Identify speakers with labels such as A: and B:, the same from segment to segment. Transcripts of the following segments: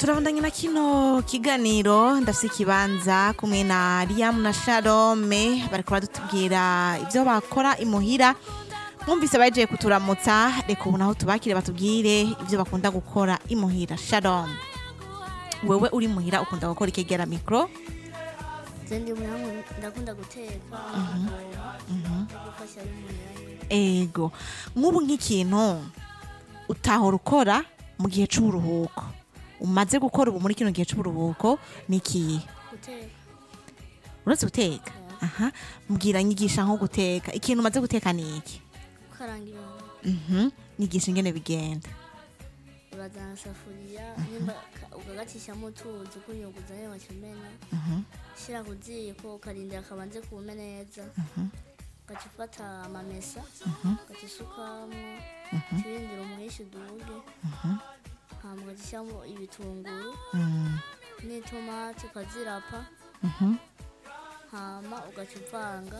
A: turabandanya na kino kiganiro ndafise ikibanza kumwe na Liam na Shalome bariko baratubwira ivyo bakora imuhira mwumvise baje kuturamutsa reka ubu naho tubakire batubwire ivyo bakunda gukora imuhira Shalom wewe uri muhira ukunda gukora ikegera mikro
B: Zendi mwangu ndakunda guteka gufasha y'umuntu
A: ego nk'ubu nk'ikintu utahora ukora mu gihe c'uburuhuko umaze gukora ubu muri kino gihe c'uburuhuko ni ikihe
B: guteka
A: uretse guteka aha mbwira nyigisha nko guteka ikintu umaze guteka ni iki
B: gukaranga ibintu
A: Mhm, nyigisha ingene bigenda
B: urazana isafuriya nimba ka- ukagacishamwo utuzi ukunyuguza niyo wacumena shira ku ziko ukarindira kabanze kume neza ugaca ufata amamesa ugaca isukamwo urindira umuhisha uduge hama ugacishamwo ibitunguru
A: Mm,
B: n'itomati ukazirapa
A: mhm,
B: hama ugaca uvanga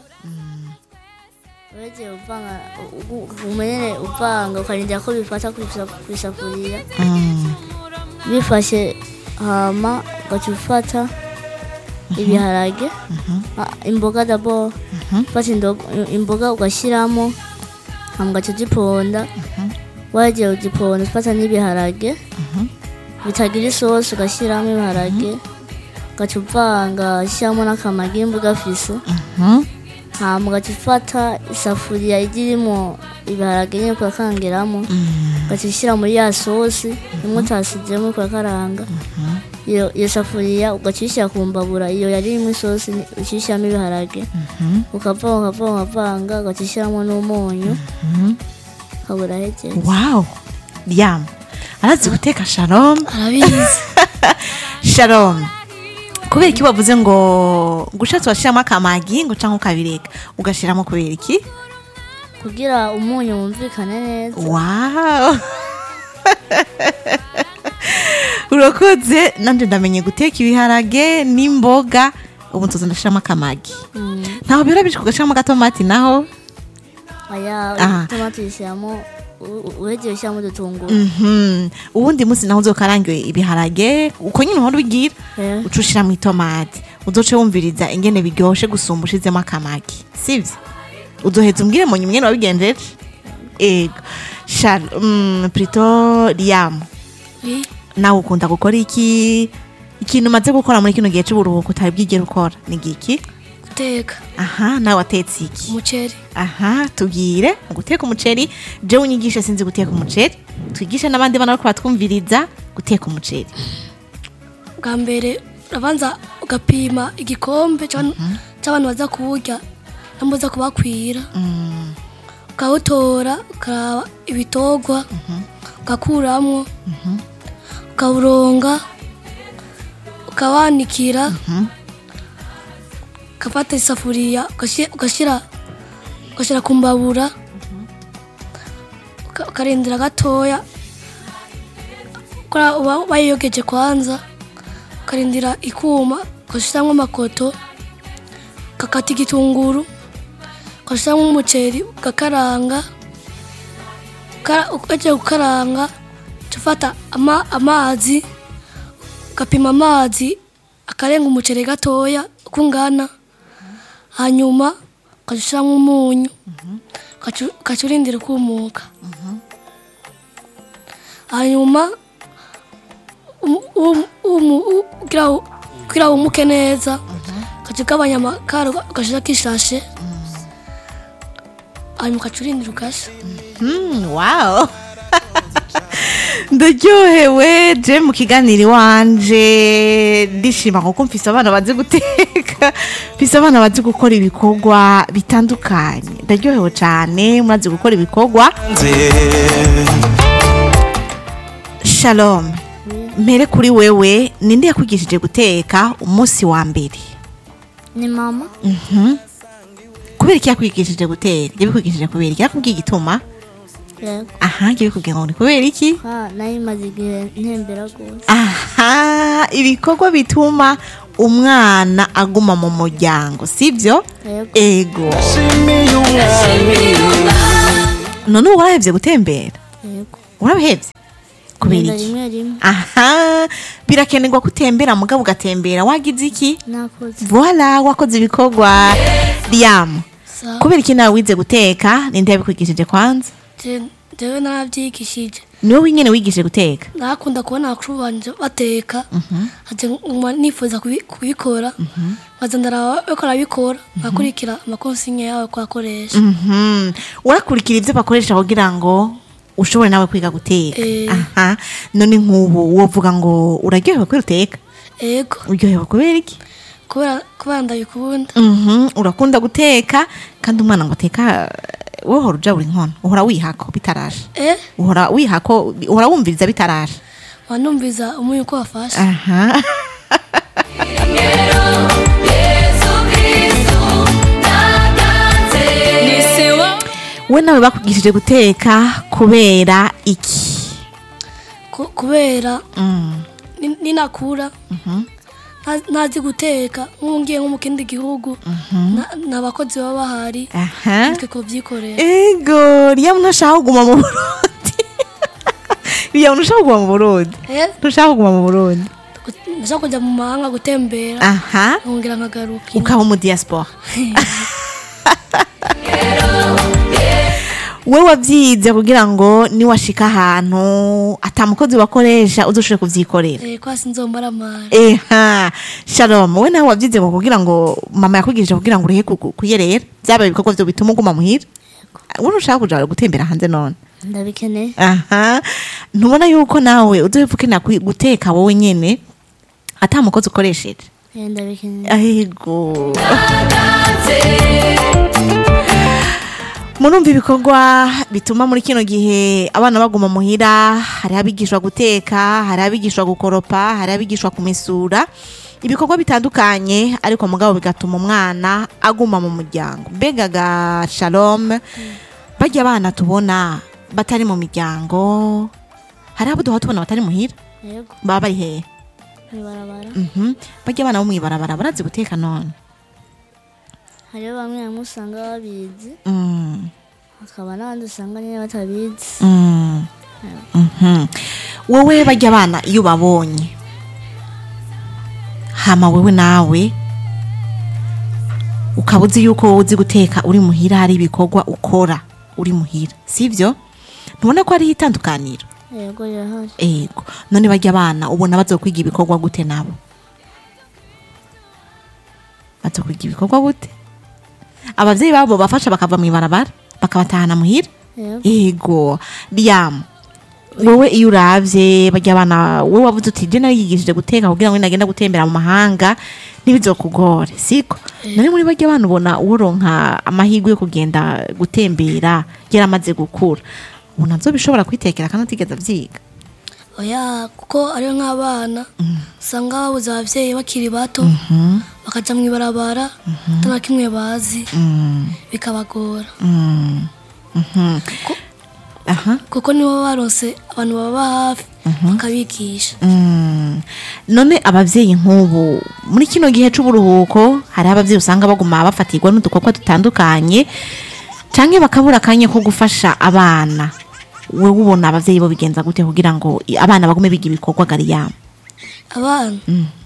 B: uregeye uvanga umenye uvanga ukarindira ko bifata kw'isafuriya
A: mm,
B: bifashe hama ugaca ufata ibiharage ah, imboga dabo ufata indo- imboga ugashyiramo hama ugaca uziponda wagiye uziponda ufata n'ibiharage bitagira isosi ugashyiramo ibiharage ugaca uvanga ushyiramo n'akamagi nimba ugafise
A: mhm,
B: hama ugaca ufata isafuriya irimo ibiharage nyine ukakangiramo ugaca ushyira muri ya sosi imwe utasizemo ukakaranga iyo iyo safuriya ugaca uyishyira ku mbabura iyo yari irimo isosi ni- uca ushyiramo ibiharage ukavanga ukavanga ukavanga ugaca ushyiramo n'umunyu ukabura hegeye
A: wow Liam arazi guteka Shalom
B: arabizi
A: Shalom kubera iki wavuze ngo gushatse washiramo akamagi ngo canke ukabireka ugashiramo kubera iki
B: kugira umunyu wumvikane neza
A: wow urakoze nanje ndamenye guteka ibiharage n'imboga ubu nzoza ndashiramo akamagi
B: Mm.
A: ntaho bihora bije kugashiramo agatomati naho
B: aya
A: Aha.
B: tomati uyishyiramo uregeye ushyiramo udutunguru
A: Mhm. uwundi munsi naho uzokarangiwe ibiharage uko nyine uhora ubigira
B: Eh.
A: uca ushiramo itomati uzoce wumviriza ingene biryoshe gusumba ushizemo akamagi sivyo uzoheza umbwire mu nyuma ingene wabigenjeje ego shal mm, plito liam nawe ukunda gukora iki ikintu umaze gukora muri kino gihe c'uburuhuko utari bwigere ukora ni giki
C: guteka
A: aha nawe watetse iki
C: umuceri
A: aha tubwire mu guteka umuceri jewe unyigishe sinzi guteka umuceri twigishe n'abandi bana bariko batwumviriza guteka umuceri
C: bwa mbere urabanza ugapima igikombe c'abantu c'abantu baza kuwurya namba uza kubakwira
A: Mm,
C: ukawutora ukaraba ibitogwa ugakuramwo ukawuronga ukawanikira ugafata isafuriya ugashi- ugashyira ugashyira ku mbabura uka- ukarindira gatoya kora uba bayiyogeje kwanza ukarindira ikuma ugashyiramo amakoto ugakata igitunguru ugashyiramo umuceri ugakaranga Ukara- ugiye gukaranga uca ufata ama- amazi ugapima amazi akarenga umuceri gatoya uko ungana hanyuma ukajya ushyiramo umunyu ugaca- ugaca urindira ukumuka hanyuma um- um- umu- u- kugira ngo- kugira ngo wumuke neza ugaca ugabanya amakara ugashyirako ishashe hanyuma ugaca urindira ugasha
A: mm, wow ndaryohewe je mu kiganiro iwanje ndishima kuko mfise abana bazi guteka mfise abana bazi gukora ibikorwa bitandukanye ndaryohewe cane murazi gukora ibikorwa shalom mpere kuri wewe ninde yakwigishije guteka umunsi wa mbere
B: ni mama
A: kubera iki yakwigishije guteka yabikwigishije kubera iki yakubwiye igituma
B: yego
A: aha yabikubwiye ngo ni kubera iki
B: ha nayo imaze igihe ntembera rwose
A: aha ibikorwa bituma umwana aguma mu muryango sibyo
B: yego
A: ego none ubu warahevye gutembera
B: yego
A: urabihevye kubera
B: Ngenda
A: iki
B: rimwe rimwe
A: aha birakenerwa ko utembera mugabo ugatembera wagize iki
B: nakoze
A: voila wakoze ibikorwa riyamu
C: Sa-
A: kubera iki nawe wize guteka ninde yabikwigishije kwanza
C: je- jewe narabyigishije
A: niwe wenyine wigishije guteka
C: nakunda kubona abakuru banje bateka nkaja nguma nifuza kubi- kubikora nkaza ndaraba bariko barabikora nkakurikira amakonsigne yawe kwakoresha
A: Mhm. urakurikira ibyo bakoresha kugira ngo ushobore nawe kwiga guteka
C: Eh.
A: aha none nk'ubu wovuga ngo uraryohewe kubera uteka
C: ego
A: uryohewe kubera iki
C: kubera kubera ndabikunda
A: Mhm, urakunda guteka kandi umwana ngo ateka wowe uhora uja buri nkono uhora wihako bitarashe
C: eh
A: uhora wihako uhora wumviriza bitarashe
C: wanumviza umunyu uko wafashe
A: aha we nawe bakugishije guteka kubera iki
C: Ku- kubera
A: Mm,
C: ni- ninakura nta- ntazi guteka nk'ungiye nko mu kindi gihugu na- ni abakozi baba bahari
A: aha
C: nitwe kubyikorera
A: ego riya ntashaka kuguma mu burundi riya ntushaka kuguma mu burundi
C: Eh,
A: ntushaka kuguma mu burundi
C: gu- ndashaka kujya mu mahanga gutembera
A: aha
C: nkongera nkagaruka
A: ukaba mu diaspora we wabyize kugira ngo niwashika ahantu atamukozi bakoresha uzoshobore kuvyikorera
C: Eh, kwasi nzombara amara
A: eha shalom we nawe wabyize ngo kugira ngo mama yakwigishije kugira ngo urehe ku- ku- kuyerera byaba ibikorwa vyo bituma uguma muhira we ntushaka kuja gutembera hanze none
B: ndabikeneye
A: aha ntubona yuko nawe uzoheva ukenera kwi- guteka wowe nyene ata mukozi ukoresheje
B: Eh, ndabikeneye
A: ahego murumva ibikorwa bituma muri kino gihe abana baguma muhira hari abigishwa guteka hari abigishwa gukoropa hari abigishwa kumesura ibikorwa bitandukanye ariko mugabo bigatuma umwana aguma mu muryango mbega ga shalom bajya abana tubona batari mu miryango hari abo duha tubona batari muhira
B: yego
A: baba bari hehe
B: mwibarabara
A: Mhm. bajya abana bo mwibarabara barazi guteka none
B: hariho bamwe bamwe usanga babizi
A: Mm.
B: hakaba n'abandi usanga nyine batabizi
A: Mm. Mhm. wowe bajya abana iyo ubabonye hama wewe nawe ukaba uzi yuko wowe uzi guteka uri muhira hari ibikorwa ukora uri muhira sibyo ntubona ko hariho itandukaniro
B: yego rirahari
A: ego none bajya abana ubona bazokwiga ibikorwa gute nabo bazokwiga ibikorwa gute abavyeyi babo bafasha bakava mu ibarabara bakabatahana muhira
B: yego
A: ego riyamu wowe iyo uravye bajya abana wowe wavuze uti je narigishije guteka kugira ngo nagenda gutembera mu mahanga ntibizokugore siko nari muri bajya abana ubona uworonka amahirwe yo kugenda gutembera yaramaze gukura ubu nazo bishobora kwitekera kandi utigeze avyiga
C: oya kuko ariyo nk'abana usanga babuze ababyeyi bakiri bato bakaja mu ibarabara atana kimwe bazi bikabagora
A: Mm. Mhm. aha
C: kuko nibo baronse abantu baba hafi bakabigisha
A: Mm. none abavyeyi nk'ubu muri kino gihe c'uburuhuko hari abavyeyi usanga baguma bafatirwa n'udukorwa dutandukanye canke bakabura akanya ko gufasha abana wewe ubona abavyeyi bo bigenza gute kugira ngo i- abana bagume biga ibikorwa gariyamo
C: abana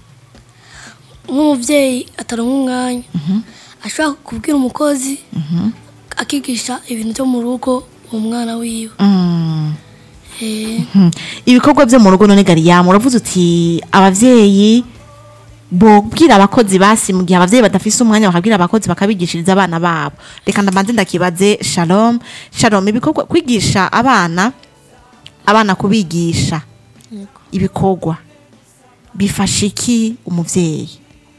C: nk'umubyeyi ataronka umwanya ashobora kubwira umukozi akigisha ibintu byo mu rugo uwo mwana wiwe
A: Mm.
C: Eh,
A: Mhm. ibikorwa vyo mu rugo none gariyamo uravuze uti abavyeyi bobwira abakozi basi mu gihe abavyeyi badafise umwanya bakabwira abakozi bakabigishiriza abana babo reka ndabanze ndakibaze shalom shalom ibikorwa kwigisha abana abana kubigisha
B: yego
A: ibikorwa bifasha iki umuvyeyi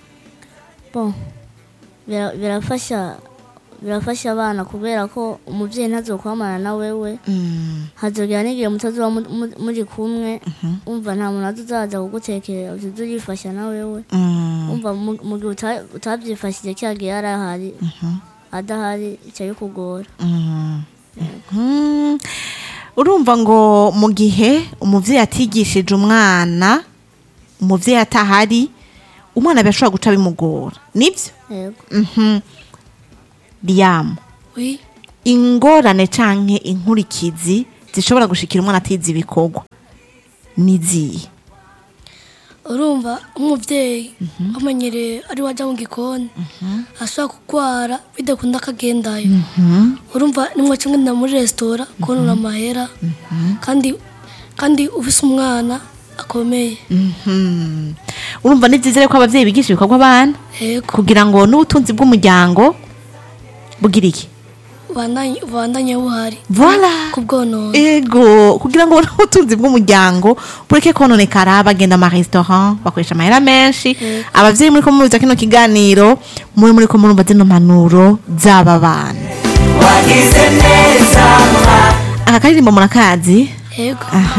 B: bon bira- birafasha birafasha abana kubera ko umubyeyi ntazokwamana na wewe
A: Mm.
B: hazogera n'igihe mutazoba mu- mu- muri kumwe umva nta muntu azozaza kugutekerera uzize urifasha na wewe
A: Mm.
B: umva mu- mu gihe uta- utabyifashije cya gihe yari ahari adahari icyo kugora
A: Mm. Mhm. urumva ngo mu gihe umuvyeyi atigishije umwana umuvyeyi atahari umwana birashobora guca bimugora nibyo
B: yego
A: Mhm. riyamu
C: oui
A: ingorane canke inkurikizi zishobora gushikira umwana atize ibikorwa niziye
C: urumva nk'umubyeyi wamenyereye ari wajya mu gikoni ashobora kurwara bidakunda akagendayo urumva nimwe kimwe na muri resitora konona amahera kandi kandi ufise umwana akomeye
A: Mhm. urumva ni byiza rero ko ababyeyi bigisha ibikorwa abana
C: yego
A: kugira ngo n'ubutunzi bw'umuryango bugira iki
C: ubandanye ubandanye buhari
A: Voilà.
C: ku bwonona
A: ego kugira ngo n'ubutunzi bw'umuryango bureke kononekara bagenda amaresitora bakoresha amahera menshi ababyeyi muri ko mubiza kino kiganiro muri muri ko murumva zino mpanuro z'aba bana
D: wagize neza mwa
A: aka karirimbo murakazi
C: yego
A: aha